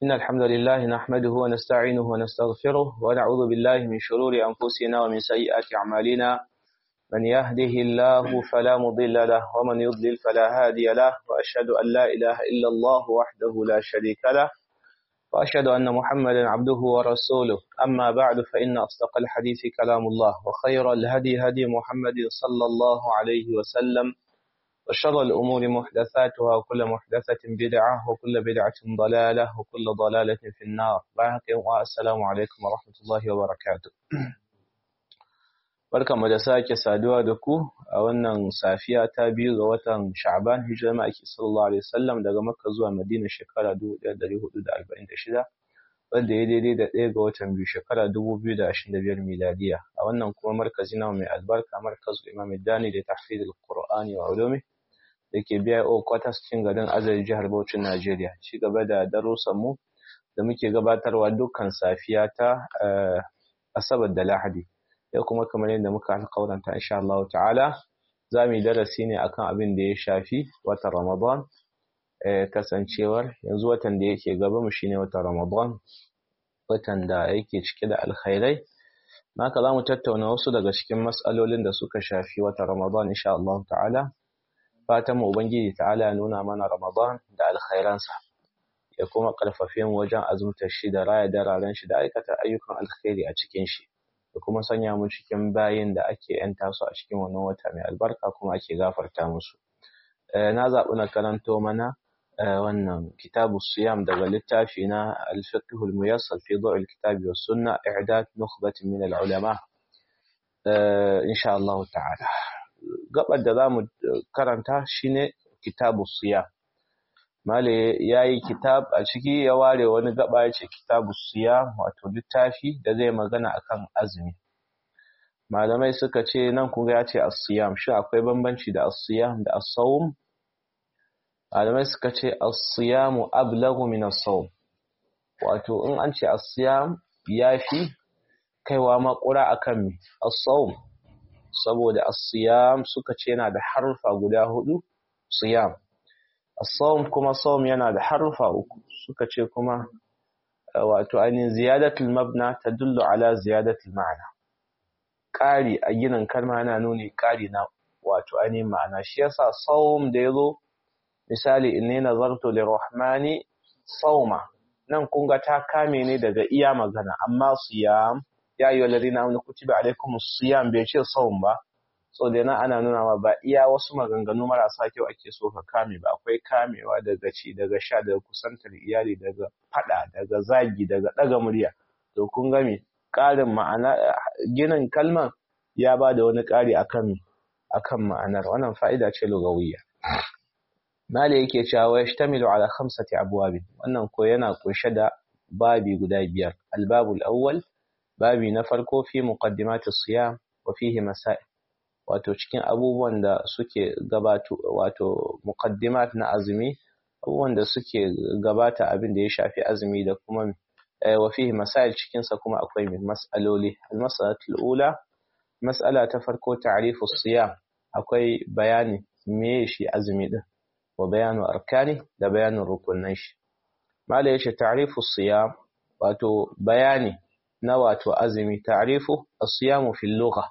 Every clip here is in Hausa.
إن الحمد لله نحمده ونستعينه ونستغفره ونعوذ بالله من شرور أنفسنا ومن سيئات أعمالنا من يهده الله فلا مضل له ومن يضلل فلا هادي له وأشهد أن لا إله إلا الله وحده لا شريك له وأشهد أن محمدا عبده ورسوله أما بعد فإن أصدق الحديث كلام الله وخير الهدي هدي محمد صلى الله عليه وسلم وشر الأمور محدثاتها وكل محدثة بدعة وكل بدعة ضلالة وكل ضلالة في النار والسلام عليكم ورحمة الله وبركاته barkan mu da sake saduwa da ku a wannan safiya ta biyu ga watan Sha'ban hijirar ma'aiki sallallahu alaihi wasallam daga Makka zuwa Madina shekara 1446 wanda ya daidai da ɗaya ga watan biyu shekara 2025 miladiya a wannan kuma markazi na mai albarka markazu Imam Dani da tahfidul Qur'ani wa ulumi da ke biya o kwatas cikin garin Azari jihar Bauchi Najeriya ci gaba da darussan mu da muke gabatarwa dukkan safiya ta Asabar da Lahadi yau kuma kamar yadda muka alƙawaranta insha Allah ta'ala za mu yi darasi ne akan abin da ya shafi watan Ramadan kasancewar yanzu watan da yake gaba mu shine watan Ramadan watan da yake cike da alkhairai haka za mu tattauna wasu daga cikin matsalolin da suka shafi watan Ramadan insha Allah ta'ala fatan mu ubangiji ta'ala ya nuna mana Ramadan da alkhairansa ya kuma karfafe mu wajen azumtar shi da raya dararen shi da aikata ayyukan alkhairi a cikin shi da kuma sanya mu cikin bayin da ake yanta su a cikin wannan wata mai albarka kuma ake gafarta musu na zaɓi na karanto mana wannan kitabu siyam daga littafi na al-fiqh al-muyassar fi dawl al-kitab wa sunna i'dad nukhbat min al-ulama insha Allah ta'ala gabar da zamu karanta shine kitabu siyam male yayi kitab a ciki ya ware wani gaba yace kitabu siyam wato littafi da zai magana akan azumi malamai suka ce nan kun ga yace as-siyam shi akwai bambanci da as-siyam da as-sawm malamai suka ce as-siyamu ablagu min as-sawm wato in an ce as-siyam yafi kaiwa makura akan mi as-sawm saboda as-siyam suka ce yana da harfa guda hudu siyam as-sawm kuma sawm yana da harfa uku suka ce kuma wato ainihin ziyadatul mabna tadullu ala ziyadatul ma'ana ƙari a ginin kalma yana nuni ƙari na wato ainihin ma'ana shi yasa sawm da yazo misali inni nazartu lirrahmani sawma nan kun ga ta kame ne daga iya magana amma siyam ya ayyuhal ladina amanu kutiba alaykumus siyam bai ce sawm ba so da nan ana nuna ma ba iya wasu maganganu marasa kyau ake so ka kame ba akwai kamewa daga ci daga sha daga kusantar iyali daga fada daga zagi daga daga murya to kun ga me ƙarin ma'ana ginin kalman ya ba da wani ƙari akan akan ma'anar wannan fa'ida ce lugawiyya Mali yake cewa yashtamilu ala khamsati abwab wannan ko yana kunshe da babi guda biyar albabul awwal babi na farko fi muqaddimat as-siyam wa fihi masail wato cikin abubuwan da suke gabatu wato muqaddimat na azumi abubuwan da suke gabata abin da ya shafi azumi da kuma wa fihi masail cikin sa kuma akwai mas'aloli al-mas'alatul ula mas'ala ta farko ta'rifu as-siyam akwai bayani me shi azumi din wa bayanu arkani da bayanin rukunan shi mala yace ta'rifu siyam wato bayani na wato azumi ta'rifu as-siyam fi al-lugha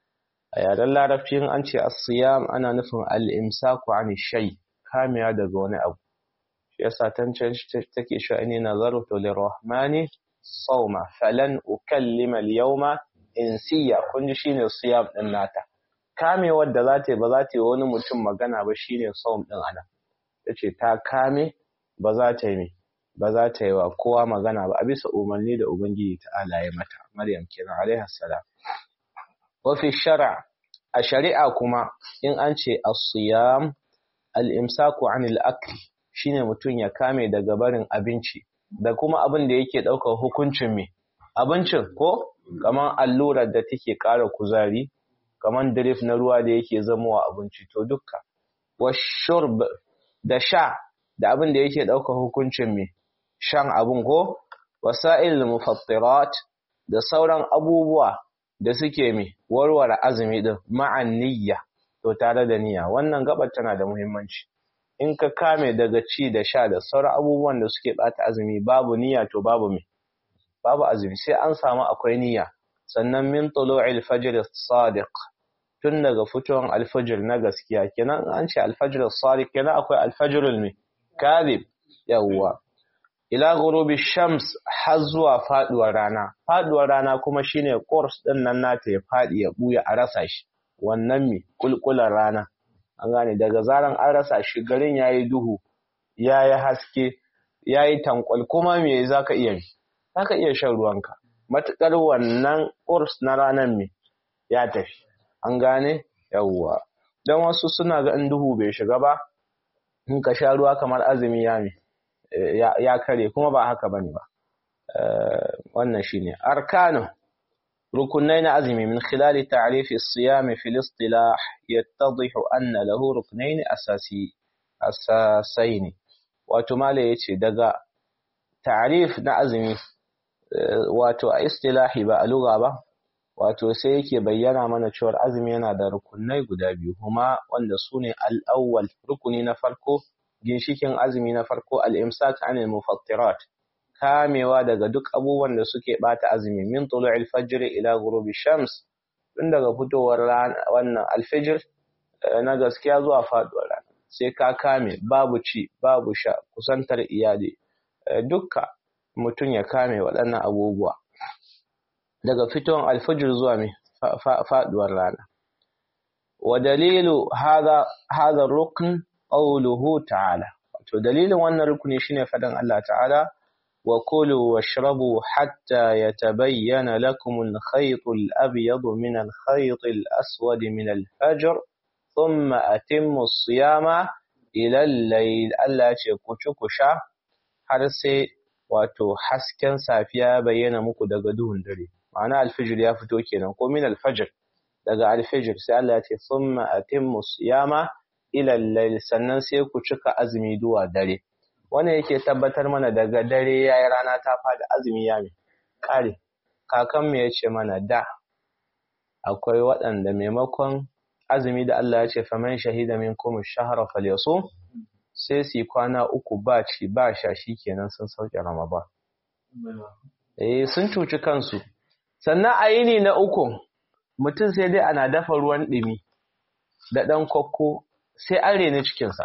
a yaren larabci in an ce as-siyam ana nufin al-imsaku an shay kamiya daga wani abu shi yasa tancan take shi ne nazartu lirrahmani sawma falan ukallima al-yawma insiya kun ji shine siyam din nata kamewar da za ta yi ba za ta yi wani mutum magana ba shine saum din ana ta ce ta kame ba za ta yi ba za ta yi wa kowa magana ba a bisa umarni da ubangiji ta'ala ya mata maryam kenan alaiha salam wa fi shar'a a shari'a kuma in an ce as-siyam al-imsaku 'anil akl shine mutum ya kame daga barin abinci da kuma abin da yake daukar hukuncin me abincin ko kamar allurar da take ƙara kuzari kamar drip na ruwa da yake zamowa abinci to dukka washurb da sha da abin da yake ɗaukar hukuncin mai shan abin ko wasa'il mufattirat da sauran abubuwa da suke mai warware azumi din ma'an niyya to tare da niyya wannan gabar tana da muhimmanci in ka kame daga ci da sha da sauran abubuwan da suke bata azumi babu niyya to babu me babu azumi sai an samu akwai niyya sannan min tulu'il fajr sadiq tun daga fitowar alfajir na gaskiya kenan an ce alfajir sadiq kenan akwai alfajirul me kadhib yawwa ila ghurubi shams har zuwa faduwar rana faduwar rana kuma shine course din nan nata ya fadi ya buya a rasa shi wannan me kulkular rana an gane daga zaran an rasa shi garin yayi duhu yayi haske yayi tankwal kuma me zaka iya yi zaka iya shan ruwanka matukar wannan course na ranan me ya tafi an gane yawwa dan wasu suna ga in duhu bai shiga ba in ka sha ruwa kamar azumi ya me ya kare kuma ba haka bane ba wannan shine arkanu rukunai na azumi min khilali ta'rif as-siyam fi al-istilah yattadih anna lahu ruknayn asasi asasain wato mala yace daga ta'rif na azumi wato a istilahi ba a lugha ba wato sai yake bayyana mana cewa azumi yana da rukunai guda biyu kuma wanda sune al-awwal rukuni na farko ginshikin azumi na farko al-imsak anil mufattirat kamewa daga duk abubuwan da suke bata azumi min tulu'il fajr ila ghurubi shams tun daga fitowar wannan al-fajr na gaskiya zuwa faduwar rana sai ka kame babu ci babu sha kusantar iyali dukka mutum ya kame waɗannan abubuwa daga fitowar al-fajr zuwa mai faduwar rana wa dalilu hadha hadha rukn qawluhu ta'ala to dalilin wannan rukuni shine fadan Allah ta'ala wa kulu washrabu hatta yatabayyana lakum al-khayt al-abyad min al-khayt al-aswad min al-fajr thumma atimmu as-siyama ila al-layl Allah ce ku ci ku sha har sai wato hasken safiya bayyana muku daga duhun dare ma'ana al-fajr ya fito kenan ko min al-fajr daga al-fajr sai Allah ya ce thumma atimmu as-siyama ilallai sannan sai ku cika azumi zuwa dare wannan yake tabbatar mana daga dare yayi rana ta fada azumi ya mi kare kakan mu yace mana da akwai waɗanda maimakon azumi da Allah ya ce faman shahida minkum ash-shahra falyasum sai su kwana uku ba ci ba sha kenan sun sauke ramadan eh sun cuci kansu sannan a yini na uku mutum sai dai ana dafa ruwan ɗumi da ɗan kokko sai an reni cikinsa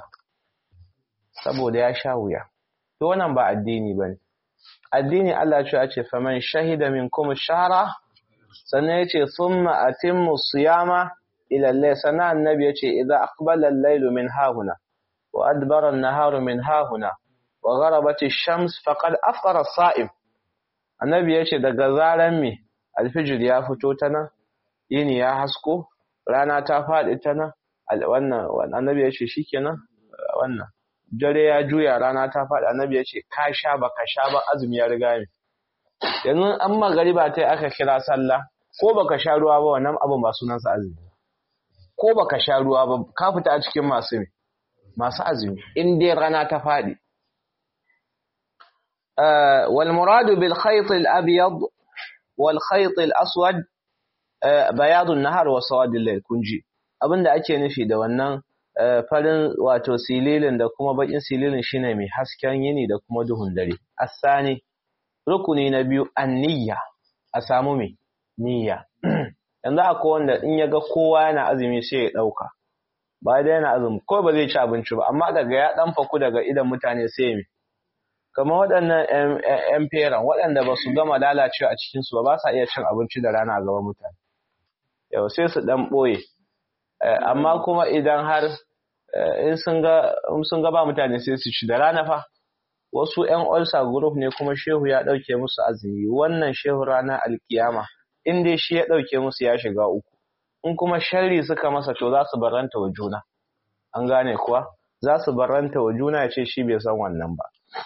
saboda ya sha wuya to wannan ba addini ba ne addini Allah ce ce faman shahida min kuma shahara sannan ya ce summa atimmu siyama ila al sannan annabi ya ce idza aqbala al-laylu min hahuna wa adbara an-naharu min hahuna wa gharabat ash-shams faqad afṭara as-sa'im annabi ya ce daga zaran me alfijir ya fito ta nan yini ya hasko rana ta faɗi ta nan wannan annabi ya ce shikenan wannan dare ya juya rana ta faɗi annabi ya ce ka sha ba ka sha ba azumi ya riga ne yanzu an magariba ta aka kira sallah ko baka sha ruwa ba wannan abin ba sunansa azumi ko baka sha ruwa ba ka fita a cikin masu ne masu azumi in dai rana ta faɗi wal muradu bil khayt al abyad wal khayt al aswad bayadun nahar wa sawadil layl kunji abinda ake nufi da wannan farin wato sililin da kuma bakin sililin shine mai hasken yini da kuma duhun dare asani rukuni na biyu anniya a samu mai niyya yanzu akwai wanda in ya ga kowa yana azumi sai ya dauka ba da yana azumi ko ba zai ci abinci ba amma daga ya dan faku daga idan mutane sai mai kamar waɗannan yan feran waɗanda ba su gama lalacewa a cikinsu ba ba sa iya cin abinci da rana a gaban mutane yau sai su dan ɓoye amma kuma idan har in sun ga ba mutane sai su ci da rana fa wasu ƴan ulcer group ne kuma shehu ya ɗauke musu azumi wannan shehu ranar alkiyama in dai shi ya ɗauke musu ya shiga uku in kuma sharri suka masa to za su baranta wa juna an gane kuwa za su baranta wa juna ya ce shi bai san wannan ba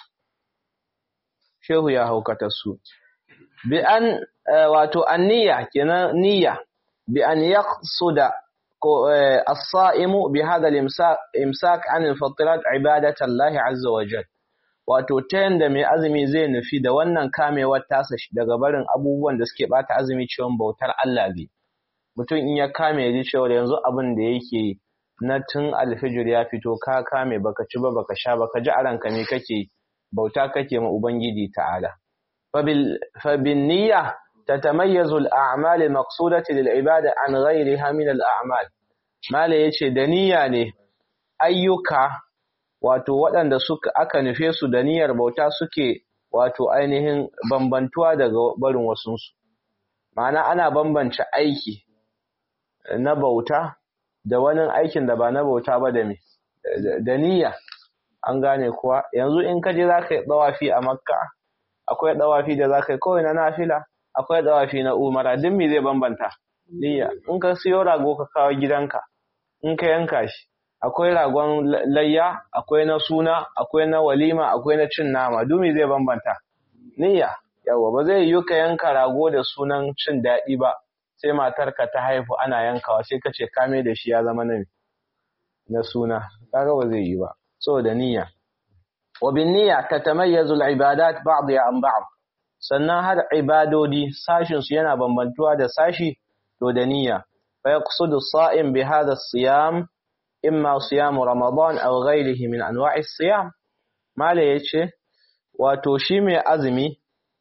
shehu ya haukata su bi an wato anniya kenan niyya bi an yaqsuda الصائم بهذا الامساك عن الفطرات عبادة الله عز وجل wato ta yanda mai azumi zai nufi da wannan kamewar tasa daga barin abubuwan da suke bata azumi cewa bautar Allah ne mutum in ya kame ya ji cewa yanzu abin da yake yi na tun alfijir ya fito ka kame baka ci ba baka sha baka ji a ranka me kake bauta kake ma ubangiji ta'ala fa bin niyya tatamayyazu al-a'mal al-maqsudati lil ibada an ghayriha min al-a'mal mala yace da niyya ne ayyuka wato waɗanda suka aka nufe su da niyyar bauta suke wato ainihin bambantuwa daga barin wasunsu ma'ana ana bambance aiki na bauta da wani aikin da ba na bauta ba da me da niyya an gane kuwa yanzu in ka je za ka yi ɗawafi a makka akwai ɗawafi da za ka yi kawai na nafila akwai ɗawafi na umara duk me zai bambanta niyya in ka siyo rago ka kawo gidanka in ka yanka shi akwai ragon layya akwai na suna akwai na walima akwai na cin nama duk me zai bambanta niyya yawa ba zai yi ka yanka rago da sunan cin daɗi ba sai matarka ta haifu ana yankawa sai ka ce kame da shi ya zama na na suna kaga ba zai yi ba saboda niyya wa bin niyya tatamayyazu al-ibadat ba'dha an ba'd sannan har ibadodi sashin su yana bambantuwa da sashi to da niyya fa yaqsudu as-sa'im bi hadha as-siyam imma siyam ramadan aw ghayrihi min anwa'i as-siyam mala yace wato shi mai azumi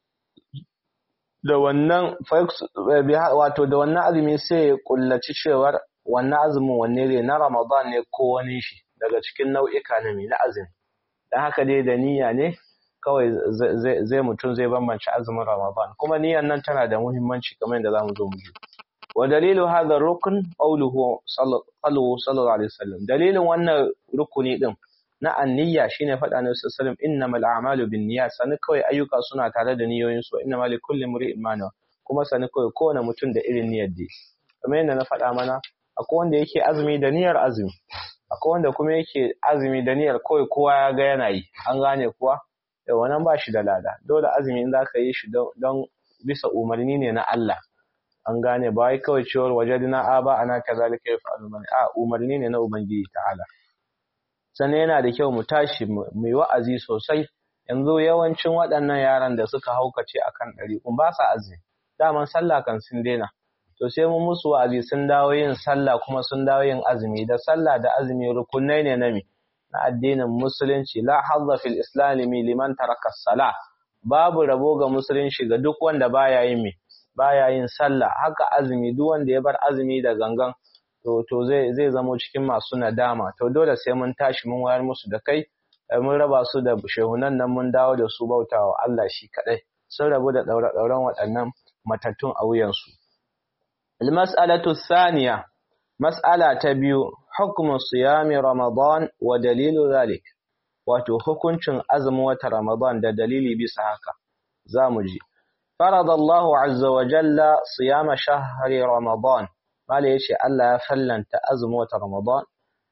da wannan wato da wannan azumi sai ya kullaci cewar wannan azumin wanne ne na Ramadan ne ko wani shi daga cikin nau'ika na na azumi dan haka dai da niyya ne kawai zai mutum zai bambance azumin Ramadan kuma niyyan nan tana da muhimmanci kamar yadda zamu zo mu ji wa dalilu hadha rukn qawluhu sallallahu alaihi wasallam dalilin wannan rukuni din na anniyya shine faɗa na sallallahu innamal a'malu binniyat sani kawai ayyuka suna tare da niyoyin su innamal likulli imrin ma nawa kuma sani kawai kowane mutum da irin niyyar da kamar yadda na faɗa mana akwai wanda yake azumi da niyyar azumi akwai wanda kuma yake azumi da niyyar kawai kowa ya ga yana yi an gane kuwa da wannan ba shi da lada dole azumi in zaka yi shi don bisa umarni ne na Allah an gane ba wai kawai cewar wajadina a ba ana kazalika yaf'alu man a umarni ne na ubangiji ta'ala sannan yana da kyau mu tashi mai wa'azi sosai yanzu yawancin waɗannan yaran da suka haukace akan ɗari kun ba sa azumi daman sallah kan sun daina to sai mu musu wa'azi sun dawo yin sallah kuma sun dawo yin azumi da sallah da azumi rukunai ne na mi na addinin musulunci la hazza fil islami liman taraka salah babu rabo ga musulunci ga duk wanda baya yin mi baya yin sallah haka azumi duk wanda ya bar azumi da gangan to to zai zai zamo cikin masu nadama to dole sai mun tashi mun wayar musu da kai mun raba su da shehunan nan mun dawo da su bautawa Allah shi kadai sun rabu da daura dauran waɗannan matattun a wuyansu al-mas'alatu thaniya mas'ala ta biyu hukmu siyami ramadan wa dalilu zalik wato hukuncin azumin wata ramadan da dalili bisa haka zamu ji farada Allahu azza wa jalla siyama shahri ramadan Mala ya ce Allah ya fallanta azumin wata Ramadan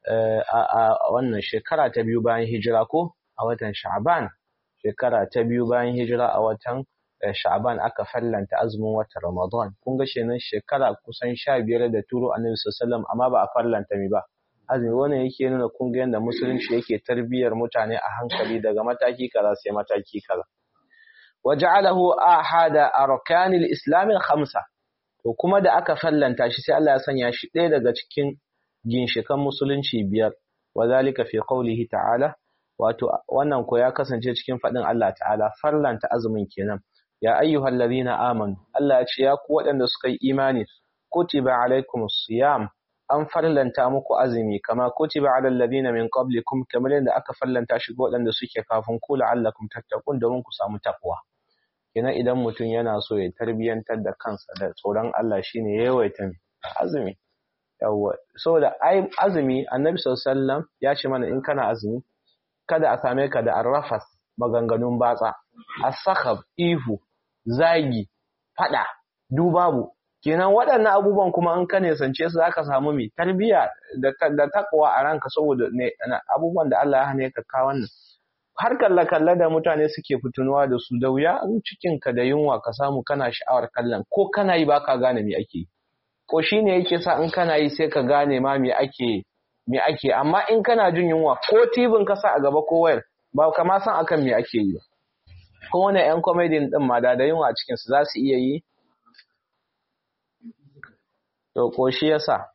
a wannan shekara ta biyu bayan hijira ko a watan Sha'ban shekara ta biyu bayan hijira a watan Sha'ban aka fallanta azumin wata Ramadan kun ga shenan shekara kusan sha biyar da turo Annabi sallallahu amma ba a fallanta mi ba azumi wannan yake nuna kun ga yanda musulunci yake tarbiyyar mutane a hankali daga mataki kaza sai mataki kaza waja'alahu ahada arkanil islam al-khamsa to kuma da aka fallanta shi sai Allah ya sanya shi ɗaya daga cikin ginshikan musulunci biyar wa zalika fi qawlihi ta'ala wato wannan ko ya kasance cikin faɗin Allah ta'ala farlanta azumin kenan ya ayyuhal ladhina amanu Allah ya ce ya ku waɗanda suka yi imani kutiba alaikumus siyam an farlanta muku azumi kama kutiba alal ladina min qablikum kamar yadda aka farlanta shi ga waɗanda suke kafin ku la'allakum tattaqun domin ku samu takwa kenan idan mutum yana so ya tarbiyantar da kansa da tsoron Allah shine ya yawaita azumi yawa saboda ai azumi annabi sallallahu ya ce mana in kana azumi kada a same ka da arrafas maganganun batsa asakhab ihu zagi fada dubabu kenan waɗannan abubuwan kuma in ka nesance su zaka samu mai tarbiya da da takwa a ranka saboda ne abubuwan da Allah ya hane ka ka wannan har kalle-kalle da mutane suke fitunuwa da su da wuya in cikinka da yunwa ka samu kana sha'awar kallon ko kana yi baka gane me ake ko shine yake sa in kana yi sai ka gane ma me ake me ake amma in kana jin yunwa ko tibin ka sa a gaba ko wayar ba ka ma san akan me ake yi ba ko wani yan comedy din ma da da yunwa a cikin su za su iya yi to ko shi yasa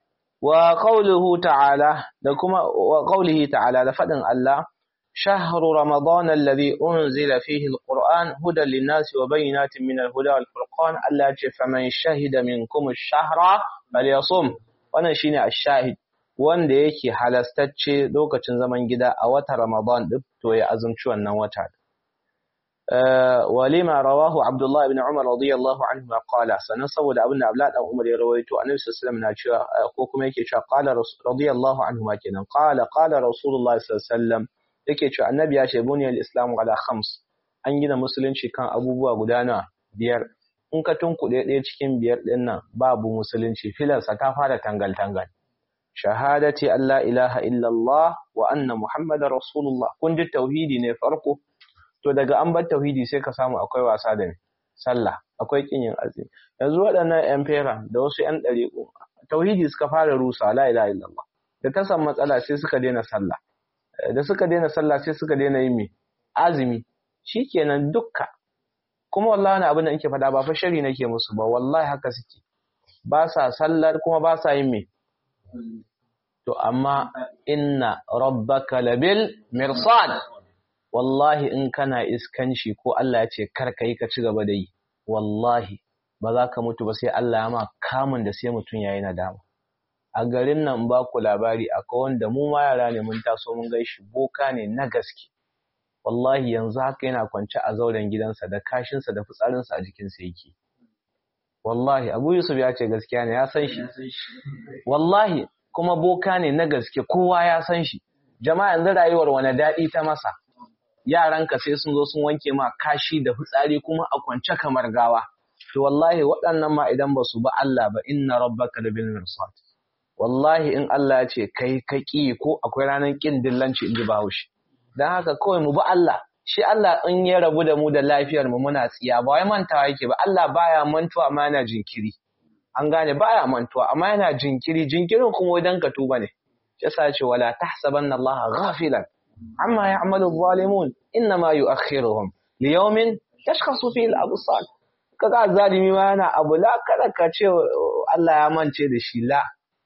wa qawluhu ta'ala da kuma wa qawlihi ta'ala da fadin Allah shahru ramadan alladhi unzila fihi alquran hudan lin-nasi wa bayyinatin min al-huda wal-furqan Allah ya ce faman shahida minkum ash-shahra falyasum wannan shine ash-shahid wanda yake halastacce lokacin zaman gida a wata ramadan din to ya azumci wannan wata ولما رواه عبد الله بن عمر رضي الله عنهما قال sanan saboda abin da Abdullah dan Umar ya rawaito Annabi sallallahu alaihi wasallam na cewa ko kuma yake cewa qala radiyallahu anhuma kenan qala qala Rasulullah sallallahu alaihi wasallam yake cewa Annabi ya ce buniyal islam ala khams an gina musulunci kan abubuwa guda na biyar in ka tunkuɗe ɗaya cikin biyar ɗin nan babu musulunci filarsa ta fara tangal tangal shahadati Allah ilaha illallah wa anna muhammadar rasulullah kun ji tauhidi ne farko to daga an bar tauhidi sai ka samu akwai wasa da sallah akwai kin yin azumi yanzu waɗannan yan fera da wasu yan ɗariƙo tauhidi suka fara rusa la ilaha illallah da ta samu matsala sai suka daina sallah da suka daina sallah sai suka daina yin me azumi shikenan dukka kuma wallahi wani abin da nake faɗa ba fa shari nake musu ba wallahi haka suke ba sa sallar kuma ba sa yin me to amma inna rabbaka labil mirsad wallahi in kana iskanci ko Allah ya ce kar ka yi ka ci gaba da yi wallahi ba za ka mutu ba sai Allah ya ma kamun da sai mutum yayi nadama a garin nan ba ku labari akwai wanda mu ma yara ne mun taso mun gaishi boka ne na gaske wallahi yanzu haka yana kwance a zauren gidansa da kashinsa da fitsarinsa a jikinsa yake wallahi abu yusuf ya ce gaskiya ne ya san shi wallahi kuma boka ne na gaske kowa ya san shi jama'a yanzu rayuwar wani daɗi ta masa yaranka sai sun zo sun wanke ma kashi da fitsari kuma a kwance kamar gawa to wallahi waɗannan ma idan ba su ba Allah ba inna rabbaka da bil mirsad wallahi in Allah ya ce kai ka ki ko akwai ranar kin dillanci in ji bahaushe dan haka kawai mu ba Allah shi Allah in ya rabu da mu da lafiyar mu muna tsiya ba wai mantawa yake ba Allah baya mantuwa amma yana jinkiri an gane baya mantuwa amma yana jinkiri jinkirin kuma idan ka tuba ne yasa ce wala tahsabanna Allah ghafilan amma ya'malu adh-dhalimun inma yu'akhiruhum liyawmin tashkhasu fihi al-absar kaga zalimi ma yana abu la kada ka ce Allah ya mance da shi la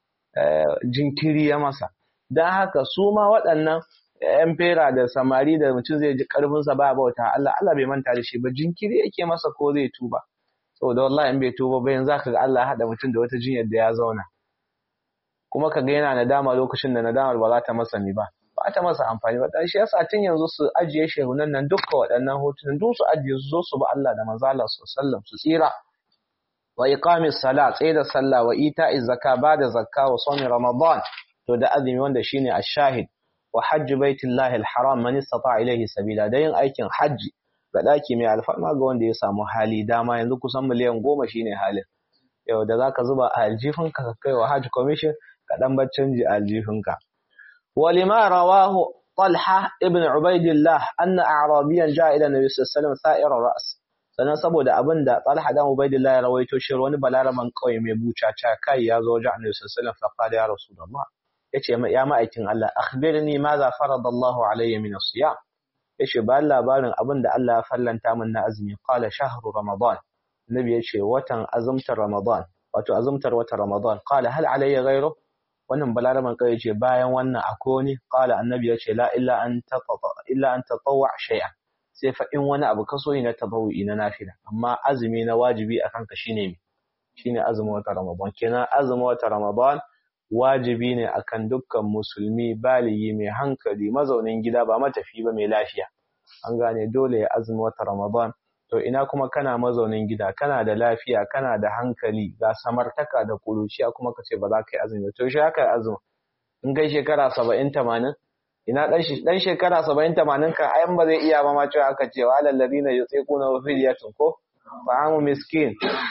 jinkiri ya masa dan haka su ma waɗannan yan fera da samari da mutum zai ji karfinsa ba bauta Allah Allah bai manta da shi ba jinkiri yake masa ko zai tuba saboda wallahi in bai tuba ba yanzu zaka ga Allah ya hada mutum da wata jinyar da ya zauna kuma kaga yana nadama lokacin da nadamar ba za ta masa ni ba ba ta masa amfani ba shi yasa tun yanzu su ajiye shehunan nan dukkan waɗannan hotunan duk su ajiye su zo su ba Allah da manzo Allah sallallahu su tsira wa iqamis sala tsaye da sallah wa ita'iz zakka ba da zakka wa sawmi ramadan to da azumi wanda shine ash-shahid wa hajj baitillahi al-haram man istata ilayhi sabila da yin aikin hajji ga daki mai alfarma ga wanda ya samu hali dama yanzu kusan miliyan goma shine halin yau da zaka zuba a aljifinka ka kai wa hajj commission ka dan bar canji a aljifinka ولما رواه طلحة ابن عبيد الله أن أعرابيا جاء إلى النبي صلى الله عليه وسلم ثائر الرأس sannan saboda abin da Talha dan Ubaidillah ya rawaito shi wani balaraman kauye mai bucaca kai ya zo wajen Annabi sallallahu alaihi wasallam fa qala ya Rasulullah yace ya ma'aikin Allah akhbirni madha faradallahu alayya min as-siyam yace ba labarin abin da Allah ya fallanta min na azumi qala shahru ramadan Nabi yace watan azumtar ramadan wato azumtar watan ramadan qala hal alayya ghayru wannan balaraman kai ce bayan wannan akwai wani qala annabi yace la illa an tatawwa illa an tatawwa shay'an sai fa in wani abu kaso na tabawu'i na nafila amma azumi na wajibi akan ka shine me shine azumin wata ramadan kenan azumin wata ramadan wajibi ne akan dukkan musulmi baligi mai hankali mazaunin gida ba matafi ba mai lafiya an gane dole ya azumi wata ramadan to ina kuma kana mazaunin gida kana da lafiya kana da hankali ga samartaka da kuruciya kuma ka ce ba za ka yi azumi to shi haka azumi in kai shekara saba'in tamanin ina dan shekara saba'in tamanin ka ayan ba zai iya ba ma cewa aka ce wa alallazi na yutse kuna wa fidiyatun ko fa'amu miskin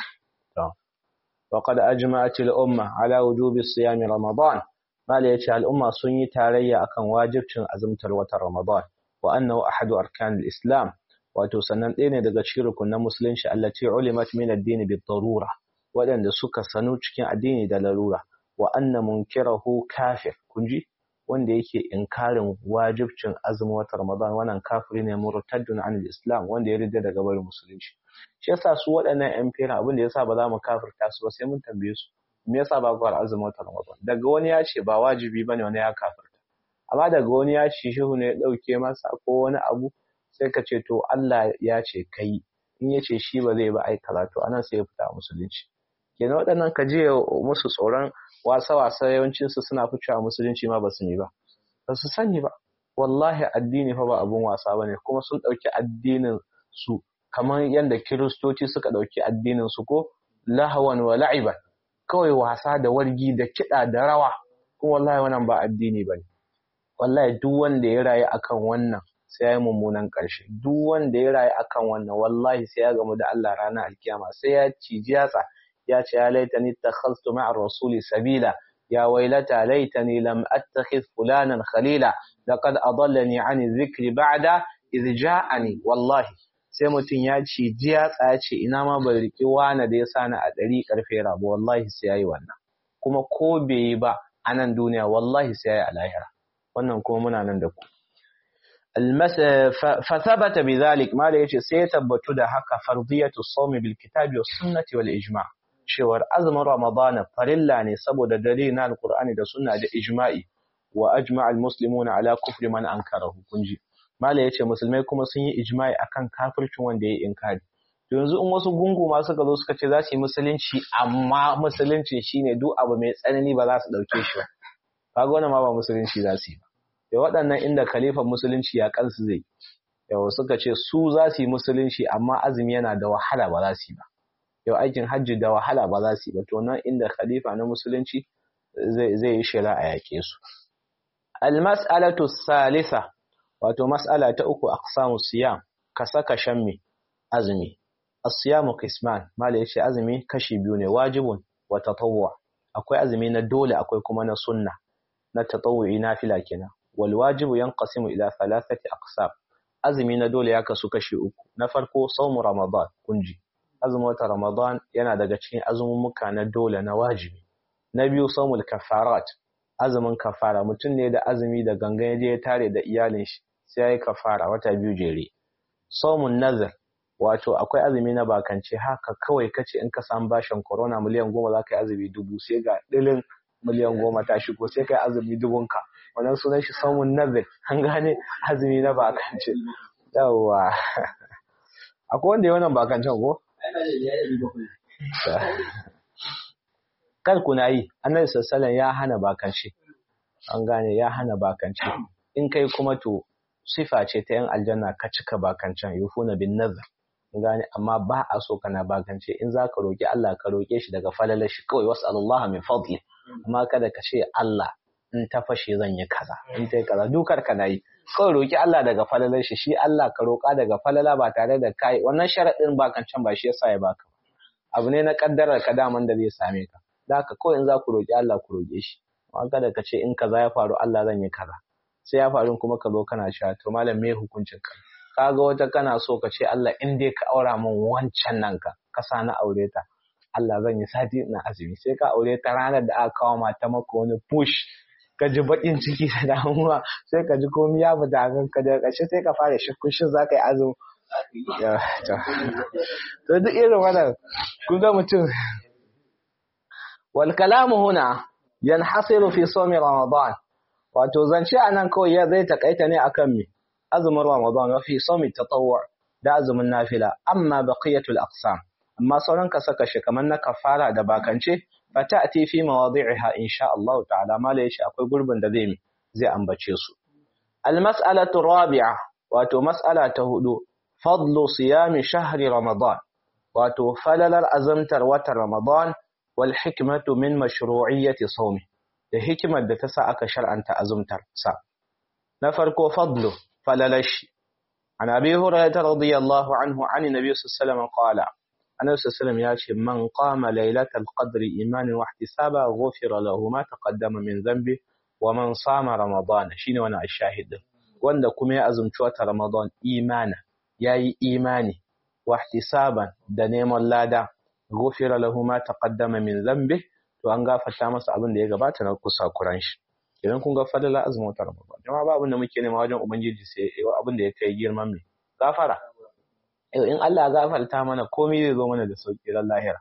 وقد أجمعت الأمة على وجوب الصيام رمضان ما ليش الأمة سني تاريا أكن واجب أزمة الوتر رمضان وأنه أحد أركان الإسلام wato sannan ɗaya ne daga cikin rukunan musulunci allati ulimat min ad-din bi darura waɗanda suka sanu cikin addini da larura wa anna munkirahu kafir kunji wanda yake inkarin wajibcin azumin watan Ramadan wannan kafiri ne murtaddun an islam wanda ya rida daga barin musulunci shi yasa su waɗannan yan fera abin da yasa ba za mu kafirta su ba sai mun tambaye su me yasa ba ku azumin watan Ramadan daga wani ya ce ba wajibi bane wani ya kafirta amma daga wani ya ce shehu ne ya dauke masa ko wani abu sai ka ce to Allah ya ce kai in ya ce shi ba zai ba ai karatu anan sai ya fita musulunci kenan waɗannan ka je musu tsoron wasa-wasa yawancinsu suna ficewa musulunci ma ba su ne ba ba su sani ba wallahi addini fa ba abun wasa ba ne kuma sun ɗauki addinin su kamar yadda kiristoci suka ɗauki addinin su ko lahawan wa la'iban kawai wasa da wargi da kiɗa da rawa kuma wallahi wannan ba addini ba ne wallahi duk wanda ya rayu akan wannan sai ya yi mummunan ƙarshe duk wanda ya rayu akan wannan wallahi sai ya gamu da Allah ranar alkiyama sai ya ciji yatsa ya ce ya laitani takhastu ma'a rasuli sabila ya wailata laitani lam attakhidh fulanan khalila laqad adallani 'ani dhikri ba'da idh ja'ani wallahi sai mutum ya ciji yatsa ya ce ina ma bai riki wani da ya sani a ɗari karfe rabu wallahi sai yayi wannan kuma ko bai yi ba a nan duniya wallahi sai yayi a lahira wannan kuma muna nan da ku فثبت بذلك ما لا يجي سيتبت ده هكا فرضية الصوم بالكتاب والسنة والإجماع cewar azumin Ramadana farilla ne saboda dare na Alƙur'ani da sunna da ijma'i wa ajma'a almuslimuna ala kufri man ankarahu kunji mala yace musulmai kuma sun yi ijma'i akan kafircin wanda yayi inkari to yanzu in wasu gungu ma suka zo suka ce za su yi musulunci amma musulunci shine duk abu mai tsanani ba za su dauke shi ba kaga wannan ma ba musulunci za su yi ba da waɗannan inda khalifan musulunci ya kansu zai yau suka ce su za su yi musulunci amma azumi yana da wahala ba za su yi ba yau aikin hajji da wahala ba za su yi ba to nan inda khalifa na musulunci zai yi shira a yake su almas'alatu salisa wato mas'ala ta uku aqsamu siyam ka saka shan me azumi as-siyamu qisman mala yace azumi kashi biyu ne wajibun wa tatawwu akwai azumi na dole akwai kuma na sunna na tatawwu'i nafila kenan wal wajibu yanqasimu ila thalathati aqsam azumi na dole ya kasu kashi uku na farko sawmu ramadan kunji azumin wata Ramadan yana daga cikin azumumuka na dole na wajibi. Na biyu saumul kafarat, azumin kafara mutum ne da azumi da gangan ya je ya tare da iyalin shi sai ya yi kafara wata biyu jere. Saumun nazar, wato akwai azumi na bakance haka kawai kace in ka samu bashin corona miliyan goma za ka yi azumi dubu sai ga ɗilin miliyan goma ta shigo sai ka yi azumi dubunka. Wannan sunan shi saumun nazar, an gane azumi na bakance. Yawwa. Akwai wanda ya wannan bakancen ko? Kar kuna yi, annabi sallallahu ya hana bakance. An gane ya hana bakance. In kai kuma to sifa ce ta yan aljanna ka cika bakancen yufuna bin nazar. An gane amma ba a so kana bakance in za ka roƙi Allah ka roƙe shi daga falalar shi kawai wasu Allah min fadli. Amma kada ka ce Allah in ta fashe zan yi kaza in ta yi kaza dukar ka na yi. kawai roƙi Allah daga falalar shi shi Allah ka roƙa daga falala ba tare da kai wannan sharaɗin ba can ba shi yasa ya baka abu ne na kaddarar ka daman da zai same ka da haka kawai in za ku roƙi Allah ku roƙe shi amma kada ka ce in kaza ya faru Allah zan yi kaza sai ya faru kuma ka zo kana cewa to malam me hukuncin ka kaga wata kana so ka ce Allah in dai ka aura min wancan nan ka ka sa na aure ta Allah zan yi sati ina azumi sai ka aure ta ranar da aka kawo mata maka wani push ka ji baƙin ciki da damuwa sai ka ji komai ya fita a kanka daga ƙarshe sai ka fara shakku shin za ka yi azumi to duk irin wannan kun ga mutum wal kalamu huna yanhasiru fi sawmi ramadan wato zance anan kawai ya zai takaita ne akan me azumin ramadan wa fi sawmi tatawwu da azumin nafila amma baqiyatul aqsam amma sauran ka saka shi kamar na kafara da bakance fata'ti fi mawadi'iha insha Allah ta'ala mala yace akwai gurbin da zai zai ambace su al-mas'alatu rabi'a wato mas'ala ta hudu fadlu siyami shahri ramadan wato falalar azamtar watan ramadan wal hikmatu min mashru'iyyati sawmi da hikimar da ta sa aka shar'anta azumtar sa na farko fadlu falalashi an abi hurairah radiyallahu anhu an nabi sallallahu alaihi wasallam qala annabi sallallahu ya ce man qama lailatal qadri imanin wa ihtisaba ghufira lahu ma taqaddama min dhanbi wa man sama ramadan shine wannan ashahid wanda kuma ya azumci wata ramadan imana yayi imani wa ihtisaban da neman lada ghufira lahu ma taqaddama min dhanbi to an gafarta masa abin da ya gabata na kusa kuran shi idan kun ga fadala azumin wata ramadan jama'a ba abin da muke nema wajen ubangiji sai abin da ya kai girman mai gafara in Allah gafarta mana komai zai zo mana da sauki ran lahira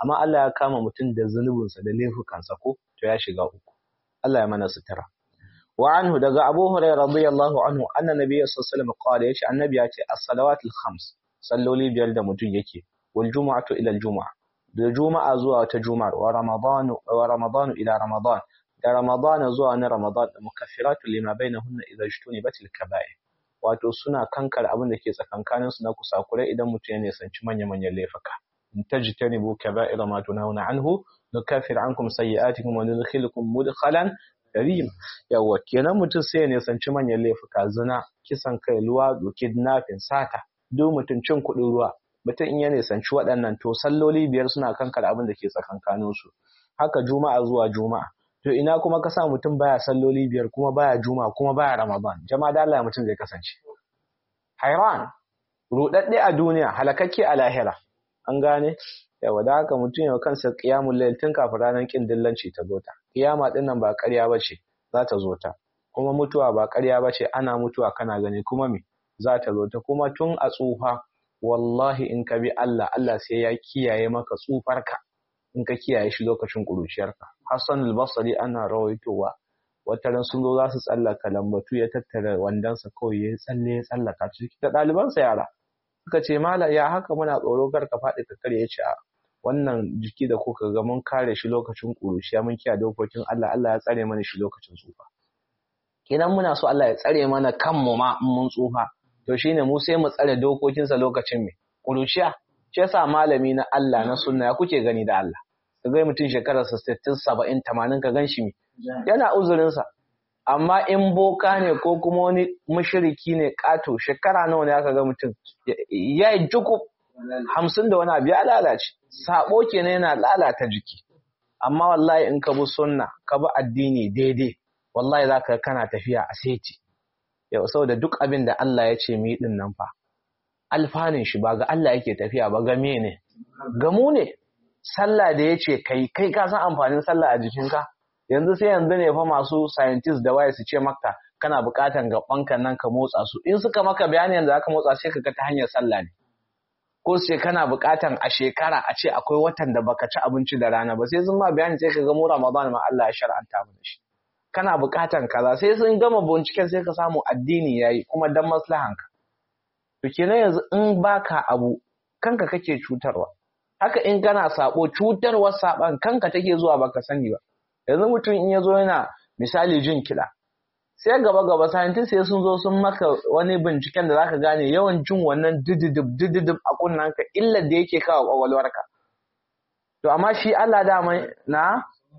amma Allah ya kama mutum da zunubinsa da laifukansa ko to ya shiga uku Allah ya mana sutura wa anhu daga Abu Hurairah radiyallahu anhu anna nabiyyu sallallahu alaihi wasallam qala yace annabi ya ce as-salawatul khams salloli biyar da mutum yake wal jumu'atu ila al jumu'a da juma'a zuwa wata juma'a wa ramadan wa ramadan ila ramadan da ramadan zuwa wani ramadan da mukaffiratu lima bainahunna idza ijtunibat al kaba'ir wato suna kankar abin da ke tsakankanin su na kusakurai idan mutum ya nisanci manya-manyan laifuka in tajtanibu kaba'ira ma tunhauna anhu nukaffir ankum sayyi'atikum wa nudkhilukum mudkhalan karim yawa kenan mutum sai ya nisanci manyan laifuka zina kisan kai luwa kidnapping sata duk mutum cin kuɗin ruwa mutum in ya nisanci waɗannan to salloli biyar suna kankar abin da ke tsakankanin su haka juma'a zuwa juma'a to ina kuma ka sa mutum baya salloli biyar kuma baya juma'a kuma baya ramadan jama'a da Allah mutum zai kasance hairan rudadde a duniya halakakke a lahira an gane yawa da haka mutum yau kansa qiyamul layl tun kafin ranar kin dillanci ta zo ta kiyama din nan ba ƙarya bace za ta zo ta kuma mutuwa ba ƙarya bace ana mutuwa kana gani kuma me za ta zo ta kuma tun a tsufa wallahi in ka bi Allah Allah sai ya kiyaye maka tsufarka in ka kiyaye shi lokacin ƙuruciyarka Hassan al-Basri ana rawaitowa wata ran sun zo za su tsallaka lambatu ya tattara wandansa kawai ya tsalle ya tsallaka ciki da ɗalibansa yara suka ce mala ya haka muna tsoro kar ka faɗi ka kare ya ce a wannan jiki da kuka ga mun kare shi lokacin ƙuruciya mun kiyaye dokokin Allah Allah ya tsare mana shi lokacin tsufa kenan muna so Allah ya tsare mana kanmu ma in mun tsufa to shine mu sai mu tsare dokokinsa lokacin me ƙuruciya shi yasa malami na Allah na sunna ya kuke gani da Allah ka ga mutum shekararsa 60 70 80 ka gan shi me yana uzurinsa amma in boka ne ko kuma wani mushriki ne kato shekara nawa ne aka ga mutum ya yi juku hamsin da wani abu ya lalace sabo kenan yana lalata jiki amma wallahi in ka bi sunna ka bi addini daidai wallahi za ka kana tafiya a seti yau saboda duk abin da Allah ya ce mu yi din nan fa alfanin shi ba ga Allah yake tafiya ba ga me ne ga mu ne sallah da ya ce kai kai ka san amfanin sallah a jikinka yanzu sai yanzu ne fa masu scientist da waye su ce maka kana buƙatan gabanka nan ka motsa su in suka maka bayani yanzu aka motsa sai ka ga ta hanyar sallah ne ko su ce kana buƙatan a shekara a ce akwai watan da baka ci abinci da rana ba sai sun ma bayani sai ka ga mu Ramadan ma Allah ya shar'anta mu shi kana buƙatan kaza sai sun gama binciken sai ka samu addini yayi kuma dan maslahanka to kenan yanzu in baka abu kanka kake cutarwa haka in kana sabo cutarwar saban kanka take zuwa baka sani ba yanzu mutum in ya zo yana misali jin kiɗa sai gaba gaba scientist sai sun zo sun maka wani binciken da zaka gane yawan jin wannan dididib dididib a kunnanka illar da yake kawo kwakwalwarka to amma shi Allah dama na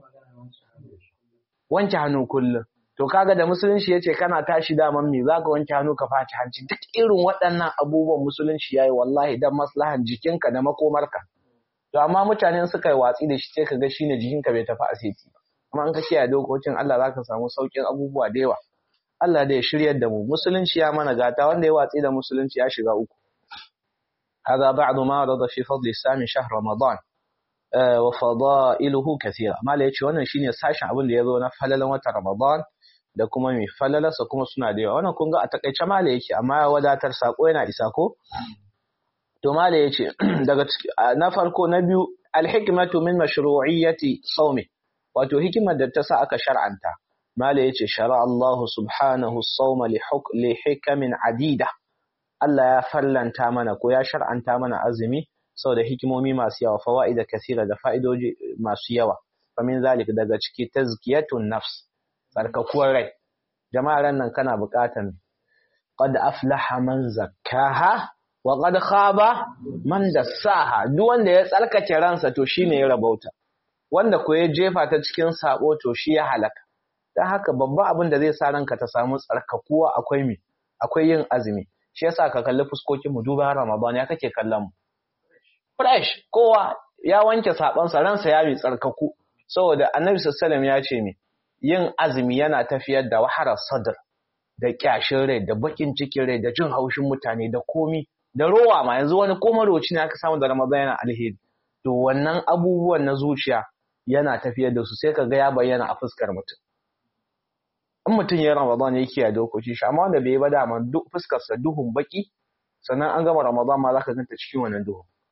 wanke hannu kullum to kaga da musulunci yace kana tashi daman me zaka wanke hannu ka faci hanci duk irin waɗannan abubuwan musulunci yayi wallahi dan maslahan jikinka da makomarka to amma mutane suka yi watsi da shi sai ka ga shine jikinka bai tafi asiti ba amma in ka kiyaye dokokin Allah zaka samu saukin abubuwa da yawa Allah da ya shiryar da mu musulunci ya mana gata wanda ya watsi da musulunci ya shiga uku هذا بعض ما ورد في فضل السام شهر رمضان وفضائله كثيرة ما لا yace wannan shine sashin abin da yazo na falalan watan Ramadan da kuma mai falalarsa kuma suna da yawa wannan kun ga a takaice mala yake amma ya wadatar sako yana isa ko to mala yace daga na farko na biyu alhikmatu min mashru'iyyati sawmi wato hikimar da ta sa aka shar'anta mala yace shara Allah subhanahu as-sawma li hikamin adida Allah ya fallanta mana ko ya shar'anta mana azumi saboda hikimomi masu yawa fawaida kasira da fa'idoji masu yawa famin zalik daga ciki tazkiyatun nafs tsarkakuwar rai jama'ar nan kana buƙatan qad aflaha man zakkaha wa qad khaba man dassaha duk wanda ya tsarkake ransa to shine ya rabauta wanda ko ya jefa ta cikin sabo to shi ya halaka dan haka babban abin da zai sa ranka ta samu tsarkakuwa akwai mi akwai yin azumi shi yasa ka kalli fuskokin mu duba Ramadan ya kake kallon mu fresh kowa ya wanke sabansa ransa ya bi tsarkaku saboda Annabi sallallahu ya ce mi yin azumi yana tafiyar da wahalar sadr da kyashin rai da bakin cikin rai da jin haushin mutane da komi da rowa ma yanzu wani ko maroci ne aka samu da Ramadan yana alheri to wannan abubuwan na zuciya yana tafiyar da su sai ka ga ya bayyana a fuskar mutum in mutum ya Ramadan ya kiyaye dokoki shi amma wanda bai ba dama duk fuskar sa duhun baki sannan an gama Ramadan ma zaka ganta cikin wannan duhun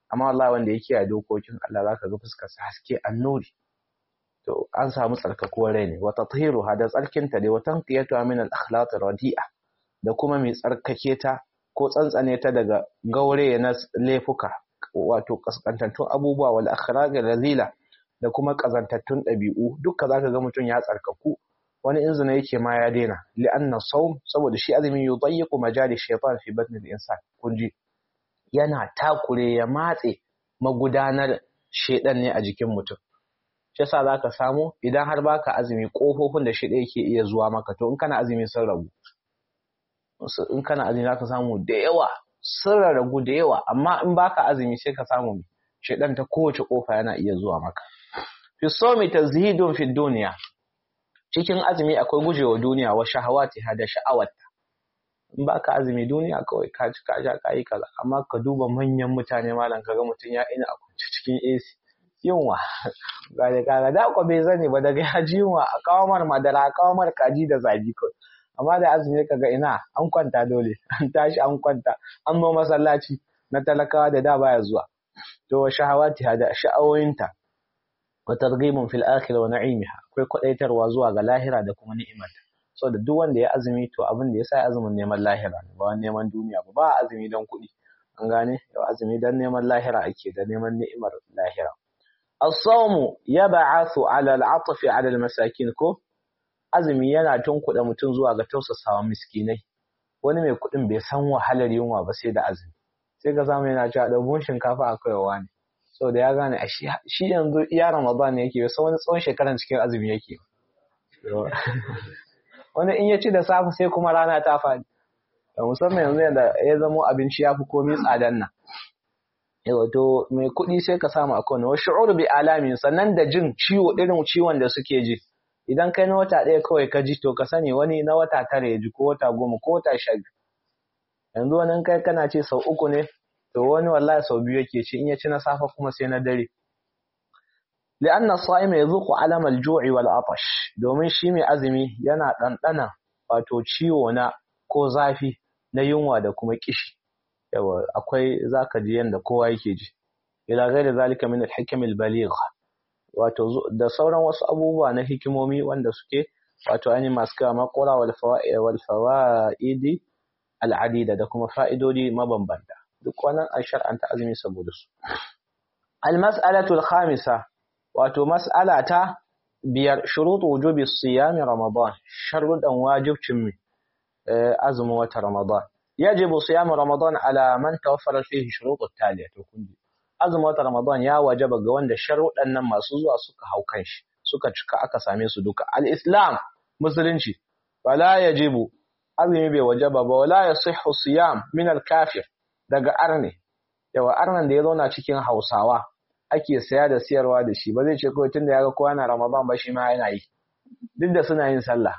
amma wallahi wanda ya kiyaye dokokin Allah zaka ga fuskar sa haske annuri to an samu tsarkakuwar rai ne wa tathiruha da tsarkinta dai wa tanqiyatuha min al-akhlaq radi'a da kuma mai tsarkake ta ko tsantsane ta daga gaure na laifuka wato kaskantattun abubuwa wal akhlaq razila da kuma kazantattun ɗabi'u duka zaka ga mutum ya tsarkaku wani inzina yake ma ya daina li'anna sawm saboda shi azumi yudayyiqu majali shaytan fi batni al-insan kunji yana takure ya matse magudanar shedan ne a jikin mutum shi yasa zaka samu idan har baka azumi kofofin da shida yake iya zuwa maka to in kana azumi sun ragu in kana azumi zaka samu da yawa sun ragu da yawa amma in baka azumi sai ka samu shedan ta kowace kofa yana iya zuwa maka fi sawmi tazhidun fi dunya cikin azumi akwai gujewa duniya wa shahawati da sha'awarta in baka azumi duniya kawai ka ci ka sha kai kaza amma ka duba manyan mutane malam kaga mutun ya ina a kwance cikin AC yunwa ga da kaga da ko bai zane ba daga ya ji yunwa a kawo mar madara a kawo mar kaji da zabi kawai amma da azumi kaga ina an kwanta dole an tashi an kwanta an zo masallaci na talakawa da da baya zuwa to shahawati da sha'awoyinta wa targhibun fil akhirah wa na'imiha akwai kwadaitarwa zuwa ga lahira da kuma ni'imarta saboda duk wanda ya azumi to abin da ya sa azumin neman lahira ne ba neman duniya ba ba azumi don kuɗi an gane yau azumi don neman lahira ake da neman ni'imar lahira as-sawmu yab'athu 'ala al-'atfi 'ala al-masakin ko azumi yana tunkuɗa mutum zuwa ga tausasawa miskinai wani mai kuɗin bai san wahalar yunwa ba sai da azumi sai ka samu yana cewa ɗaukun shinkafa a kaiwa ne saboda ya gane a shi yanzu iya ramadan ne yake sai wani tsawon shekaran cikin azumi yake wani in ya ci da safe sai kuma rana ta faɗi da musamman yanzu yadda ya zamo abinci ya fi komai tsadan nan wato mai kuɗi sai ka samu a kowane wasu shu'ur bi alamin sannan da jin ciwo irin ciwon da suke ji idan kai na wata ɗaya kawai ka ji to ka sani wani na wata tara ya ji ko wata goma ko wata sha biyu yanzu wani kai kana ce sau uku ne to wani wallahi sau biyu yake ci in ya ci na safe kuma sai na dare li'anna sa'ima yazuqu alam al-ju'i wal atash domin shi mai azumi yana ɗanɗana wato ciwo na ko zafi na yunwa da kuma kishi yawa akwai zaka ji yanda kowa yake ji ila ghairi zalika min al-hikam al-baligh wato da sauran wasu abubuwa na hikimomi wanda suke wato ani masu kawo makura wal fawaid wal fawaidi al-adida da kuma fa'idodi mabambanta duk wannan an shar'anta azumi saboda su al-mas'alatu al-khamisa wato mas'ala ta biyar shurutu wujubi siyami ramadan sharuɗan wajibcin azumin wata ramadan yajibu siyamu ramadan ala man tawaffara fihi shurutu taliya to kun ji azumin wata ramadan ya wajaba ga wanda sharuɗan nan masu zuwa suka hau kan shi suka cika aka same su duka al-islam musulunci wala yajibu azumi bai wajaba ba wala yasihhu siyam min al-kafir daga arne yawa arnan da ya zauna cikin hausawa ake saya da siyarwa da shi ba zai ce kawai tunda ya ga kowa na ramadan ba shi ma yana yi duk da suna yin sallah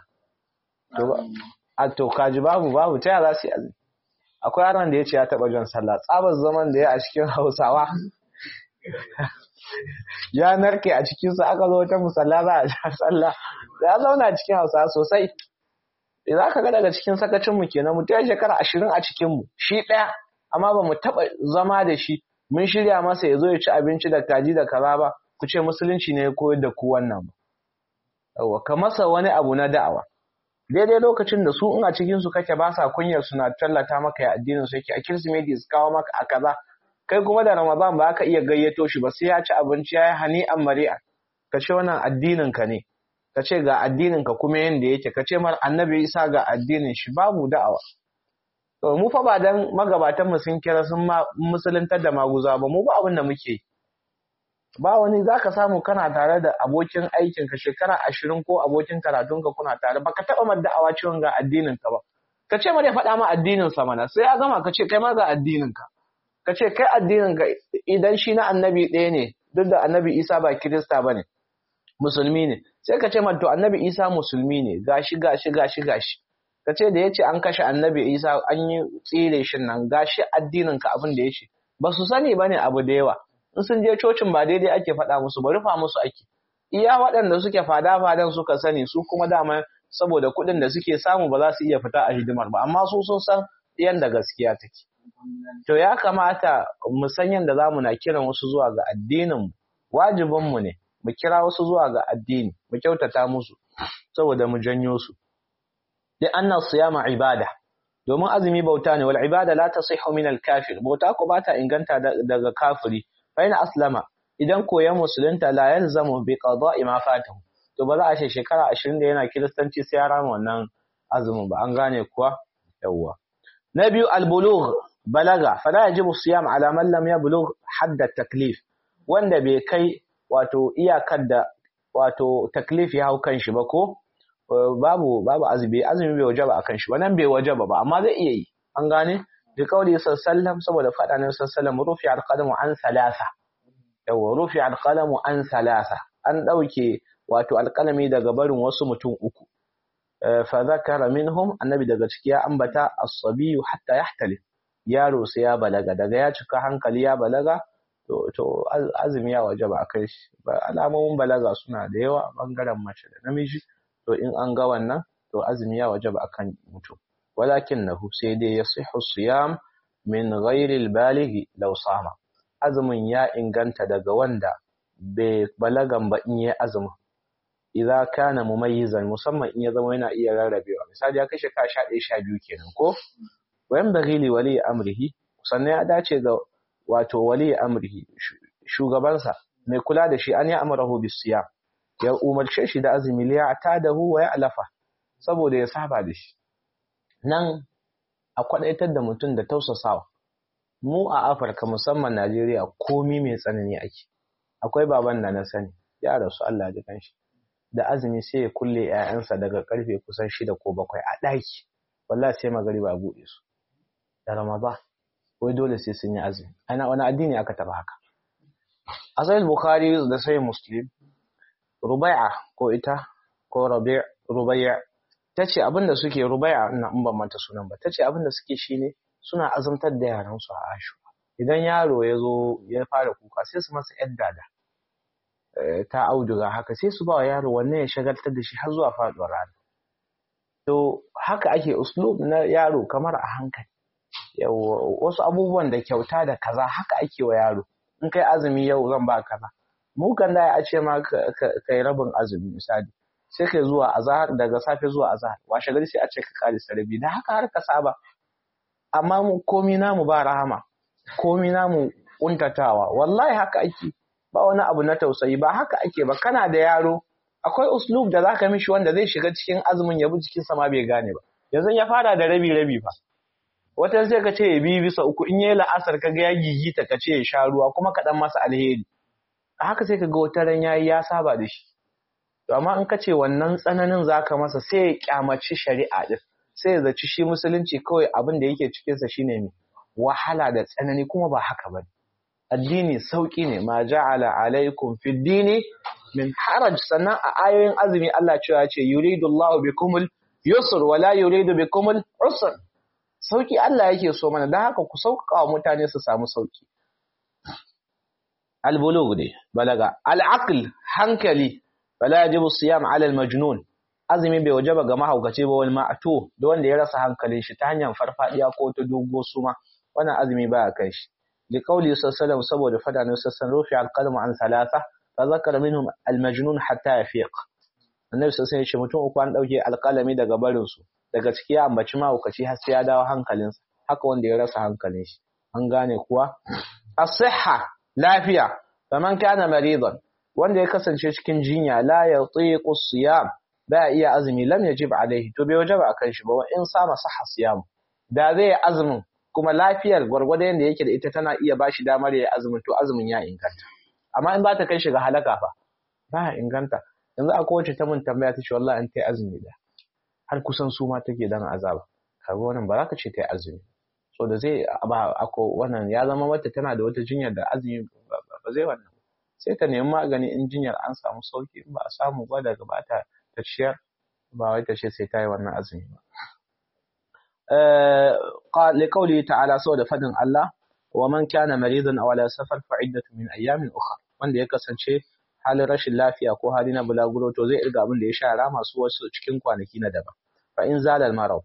a to kaji babu babu ta za su yi azumi akwai yaron da ya ce ya taɓa jan sallah tsabar zaman da ya a cikin hausawa ya narke a cikinsu aka zo ta musalla za a ja sallah ya zauna cikin hausawa sosai za ka ga daga cikin sakacinmu kenan mu ta shekara ashirin a cikinmu shi ɗaya amma ba mu taɓa zama da shi mun shirya masa ya zo ya ci abinci da kaji da kaza ba ku ce musulunci ne ya koyar da ku wannan ba yawa ka masa wani abu na da'awa daidai lokacin da su in a cikin su kake ba sa kunyar suna tallata maka ya addinin su yake a kirsimeti su kawo maka a kaza kai kuma da ramadan ba ka iya gayyato shi ba sai ya ci abinci ya yi hani an mari'a ka ce wannan addinin ka ne ka ce ga addinin ka kuma yanda yake ka ce mar annabi isa ga addinin shi babu da'awa to mu fa ba dan magabatan mu sun kira sun musuluntar da maguza ba mu ba abin da muke ba wani zaka samu kana tare da abokin aikin ka shekara ashirin ko abokin karatun ka kuna tare baka taba mar da'awa ciwon ga addinin ka ba ka ce mar ya faɗa ma addinin sa mana sai ya gama ka ce kai ma ga addinin ka ka ce kai addinin ka idan shi na annabi ɗaya ne duk da annabi isa ba kirista ba ne musulmi ne sai ka ce mar to annabi isa musulmi ne gashi gashi gashi gashi ka ce da ya ce an kashe annabi isa an yi tsire shi nan gashi addinin ka abin da ya ce ba su sani ba ne abu da yawa in sun je cocin ba daidai ake faɗa musu ba rufa musu ake iya waɗanda suke fada fadan suka sani su kuma dama saboda kuɗin da suke samu ba za su iya fita a hidimar ba amma su sun san yadda gaskiya take to ya kamata mu san yadda zamu na kiran wasu zuwa ga addinin wajibin mu ne mu kira wasu zuwa ga addini mu kyautata musu saboda mu janyo su li anna siyama ibada domin azumi bauta ne wal ibada la tasihhu min al kafir bauta ko bata inganta daga kafiri fa ina aslama idan koyan musulunta la yalzamu bi qada'i ma fatahu to ba za a ce shekara 20 da yana kiristanci sai ya rama wannan azumin ba an gane kuwa yawwa na biyu al bulugh balaga fala yajibu siyam ala man lam yablugh hadd at taklif wanda bai kai wato iyakar da wato taklif ya hau kan shi ba ko babu babu azumi azumi bai wajaba akan shi wannan bai wajaba ba amma zai iya yi an gane bi kauli sallam saboda fada ne sallam rufi alqalamu an salasa yawa rufi alqalamu an salasa an dauke wato alqalami daga barin wasu mutum uku fa zakara minhum annabi daga ciki ya ambata as-sabiyu hatta yahtalif yaro sai ya balaga daga ya cika hankali ya balaga to to azumi ya wajaba akan shi alamomin balaga suna da yawa bangaren mace da namiji to in an ga wannan to azumi ya wajaba akan mutum walakinnahu sai dai yasihu siyam min ghairi albalighi law sama azumin ya inganta daga wanda bai balagan ba in yi azumin idza kana mumayyizan musamman in ya zama yana iya rarrabewa misali ya kashe ka 11 12 kenan ko wayan bagili wali amrihi sannan ya dace ga wato wali amrihi shugabansa mai kula da shi an ya amarahu bisiyam ya umarce shi da azumi liya ta da huwa ya alafa saboda ya saba da shi nan a kwadaitar da mutum da tausasawa mu a afirka musamman najeriya komi mai tsanani ake akwai baban da na sani ya rasu allah ji kanshi da azumi sai ya kulle 'ya'yansa daga karfe kusan shida ko bakwai a ɗaki wallahi sai magariba a buɗe su da ramadan wai dole sai sun yi azumi ana wani addini aka taba haka a sahih bukhari da sahih muslim rubai'a ko ita ko rabi' rubai'a tace abinda suke rubai'a ina in ban manta sunan ba tace abinda suke shine suna azumtar da yaran su a ashura idan yaro ya zo ya fara kuka sai su masa yar dada ta auduga haka sai su ba wa yaro wannan ya shagaltar da shi har zuwa faduwar rana to haka ake uslub na yaro kamar a hankali wasu abubuwan da kyauta da kaza haka ake wa yaro in kai azumi yau zan ba kaza mu kan da a ce ma kai rabin azumi misali sai kai zuwa azahar daga safe zuwa azahar washe gari sai a ce ka kare sarabi da haka har ka saba amma mu komi namu ba rahama komi namu kuntatawa wallahi haka ake ba wani abu na tausayi ba haka ake ba kana da yaro akwai uslub da zaka mishi wanda zai shiga cikin azumin ya bi cikin sama bai gane ba yanzu ya fara da rabi rabi fa watan sai ka ce ya bi bisa uku in yayi la'asar ka ga ya gigita ka ce ya sha ruwa kuma ka dan masa alheri a haka sai ka ga wata ran yayi ya saba da shi to amma in ka ce wannan tsananin zaka masa sai ya kyamaci shari'a din sai ya zaci shi musulunci kawai abin da yake cikin sa shine ne wahala da tsanani kuma ba haka bane addini sauki ne ma ja'ala alaikum fid dini min haraj sannan a ayoyin azumi Allah cewa ce yuridullahu bikumul yusr wala yuridu bikumul usr sauki Allah yake so mana dan haka ku sauƙaƙa wa mutane su samu sauki al-bulugh ne balaga al-aql hankali bala yajibu siyam ala al-majnun azumi bai wajaba ga mahaukaci ba wal ma'tu da wanda ya rasa hankalin shi ta hanyar farfadiya ko ta dogo suma wannan azumi baya kai shi li qawli sallallahu saboda fada ne sassan rufi al-qalmu an thalatha fa zakara minhum al-majnun hatta yafiq annabi sallallahu alaihi wasallam mutum uku an dauke alƙalami daga barin su daga ciki ya ambaci mahaukaci har sai ya dawo hankalinsa haka wanda ya rasa hankalin shi an gane kuwa as-sihha lafiya faman kana maridan wanda ya kasance cikin jinya la yatiqu siyam ba iya azumi lam yajib alaihi to bai wajaba akan shi ba wa in sama sahha siyam da zai azumin kuma lafiyar gwargwado yanda yake da ita tana iya bashi damar ya azumin to azumin ya inganta amma in ba ta kai shi ga halaka fa ba inganta yanzu akwai wacce ta mun tambaya ta ce wallahi an tai azumi da har kusan su ma take dan azaba kaga wannan ba za ka ce tai azumi so da zai ba ako wannan ya zama wata tana da wata jinyar da azumi ba zai wannan sai ta nemi magani in jinyar an samu sauki in ba a samu ba daga ba ta ta ciyar ba wai ta ce sai ta yi wannan azumi ba li qawli ta'ala saboda fadin Allah wa man kana maridan aw ala safar fa iddatu min ayamin ukhra wanda ya kasance halin rashin lafiya ko hali na bulaguro to zai irga abin da ya sha rama su wasu cikin kwanaki na daban fa in zala al marad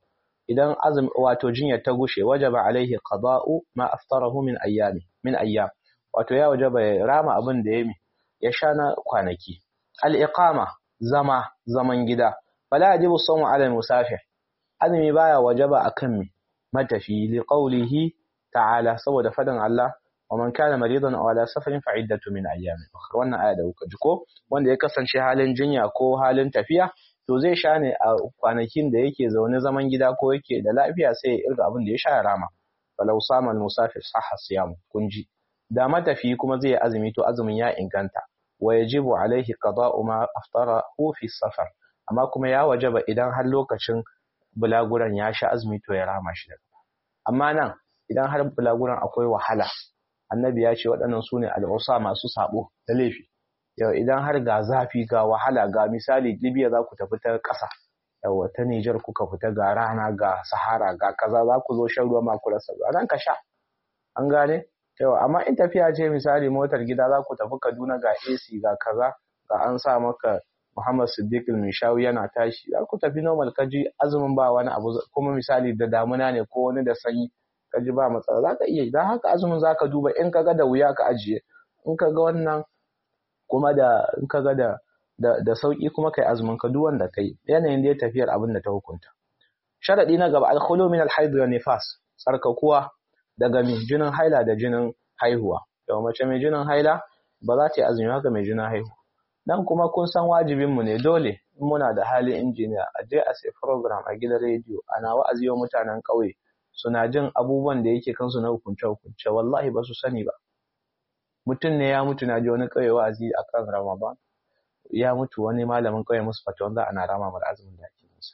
idan azumi wato jinyar ta gushe wajaba alaihi qada'u ma aftarahu min ayyami min ayyam wato ya wajaba ya rama abin da ya ya sha na kwanaki al-iqama zama zaman gida fala yajibu sawmu ala al-musafir azumi baya wajaba akan mi matafi li qawlihi ta'ala saboda fadin Allah wa man kana maridan aw ala safarin fa iddatu min ayyamin ukhra wannan aya da kuka ji ko wanda ya kasance halin jinya ko halin tafiya to zai sha ne a kwanakin da yake zaune zaman gida ko yake da lafiya sai ya irga abin da ya sha ya rama falau sama musafir sahha siyam kunji da matafi kuma zai yi azumi to azumin ya inganta wa yajibu alaihi qada'u ma aftarahu fi safar amma kuma ya wajaba idan har lokacin bulaguran ya sha azumi to ya rama shi daga amma nan idan har bulaguran akwai wahala annabi ya ce waɗannan su ne al'usa masu sabo da laifi yau idan har ga zafi ga wahala ga misali libya za ku tafi ta ƙasa yawa ta nijar kuka fita ga rana ga sahara ga kaza za ku zo shan ruwa ma ku rasa nan ka sha an gane yawa amma in tafiya ce misali motar gida za ku tafi kaduna ga ac ga kaza ga an sa maka muhammad siddiq mishawi yana tashi za ku tafi normal kaji azumin ba wani abu kuma misali da damuna ne ko wani da sanyi ka ji ba matsala za ka iya idan haka azumin za ka duba in ka ga da wuya ka ajiye in ka ga wannan kuma da in ka ga da da, da sauki kuma kai azumin ka duk wanda kai yanayin da ya tafiyar abin da ta hukunta sharadi na gaba alkhulu min alhaid wa nifas tsarkakuwa daga mai jinin haila da jinin haihuwa yau mace mai jinin haila ba za ta yi azumi haka mai jinin haihuwa dan kuma kun san wajibin mu ne dole in muna da halin injiniya a je a sai program a gidan rediyo ana wa'azi wa mutanen ƙauye suna jin abubuwan da yake kansu na hukunce-hukunce wallahi ba su sani ba mutum ne ya mutu na ji wani ƙauye wa'azi a kan ramadan ya mutu wani malamin ƙauye musu fata wanda ana rama mara azumin da ake musu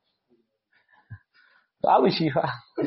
babu shi fa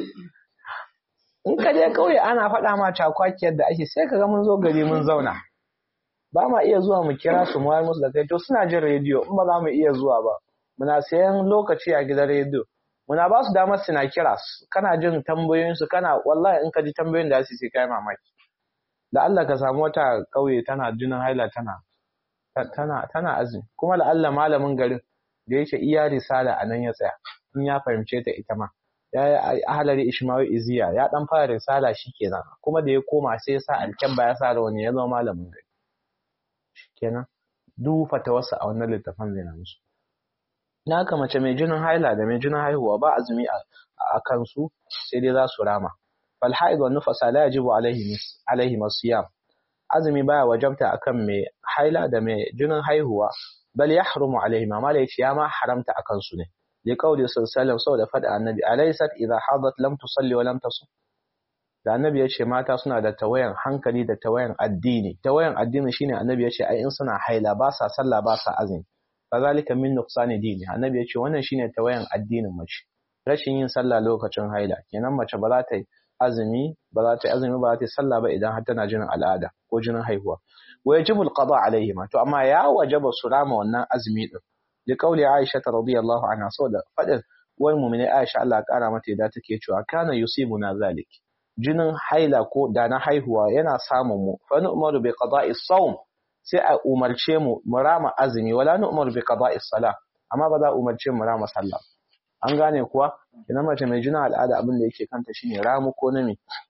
in ka je ƙauye ana faɗa ma cakwakiyar da ake sai ka ga mun zo gari mun zauna ba ma iya zuwa mu kira su mu musu da kai to suna jin rediyo in ba za mu iya zuwa ba muna sayan lokaci a gidan rediyo muna ba su damar suna kira kana jin tambayoyinsu kana wallahi in ka ji tambayoyin da su sai kai mamaki da Allah ka samu wata kauye tana jinin haila tana tana tana azumi kuma da Allah malamin garin da yake iya risala a nan ya tsaya in ya fahimce ta ita ma ya yi ahalari ishmawi iziya ya dan fara risala shikenan kuma da ya koma sai ya sa alkyabba ya sa rawani ya zama malamin gari shikenan duk fatawarsa a wannan littafin zai na musu na haka mace mai jinin haila da mai jinin haihuwa ba azumi a kansu sai dai za su rama fal haid wa nufasa la yajibu alaihi alaihi masiyam azumi baya wajabta akan mai haila da mai jinin haihuwa bal yahrumu alaihi ma mala yace ya ma haramta akan su ne li qawli sallallahu saboda fada annabi alaysat idha hadat lam tusalli wa lam tasum da annabi yace mata suna da tawayan hankali da tawayan addini tawayan addini shine annabi yace ai in suna haila ba sa sallah ba sa azumi kazalika min nuqsani dini annabi yace wannan shine tawayan addinin mace rashin yin sallah lokacin haila kenan mace ba za ta yi azumi ba za ta yi azumi ba za ta yi sallah ba idan har tana jinin al'ada ko jinin haihuwa wa yajibu alqada alaihima to amma ya wajaba su rama wannan azumi din li qawli aisha radiyallahu anha saboda fadin wai mu'mini aisha Allah kara mata yadda take cewa kana yusibuna zalik jinin haila ko da na haihuwa yana samun mu fa nu'maru bi qada'i sawm sai a umarce mu mu rama azumi wala nu'maru bi qada'i salah amma ba za a umarce mu rama sallah an gane kuwa idan mace mai jina al'ada abin da yake kanta shine ramu ko na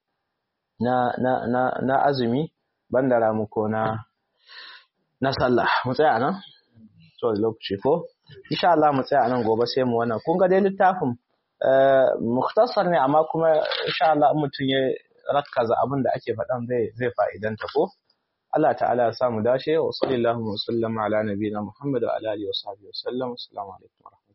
na na na, na azumi banda ramu ko na na sallah mu tsaya nan so lokaci ko insha Allah mu tsaya nan gobe sai mu wannan kun ga dai littafin mukhtasar ne amma kuma insha Allah mutum ya rakkaza abin da ake faɗan zai zai fa'idanta ko Allah ta'ala ya samu dace wa sallallahu wa sallama ala nabiyina Muhammad wa ala alihi wa sahbihi wa sallam assalamu alaikum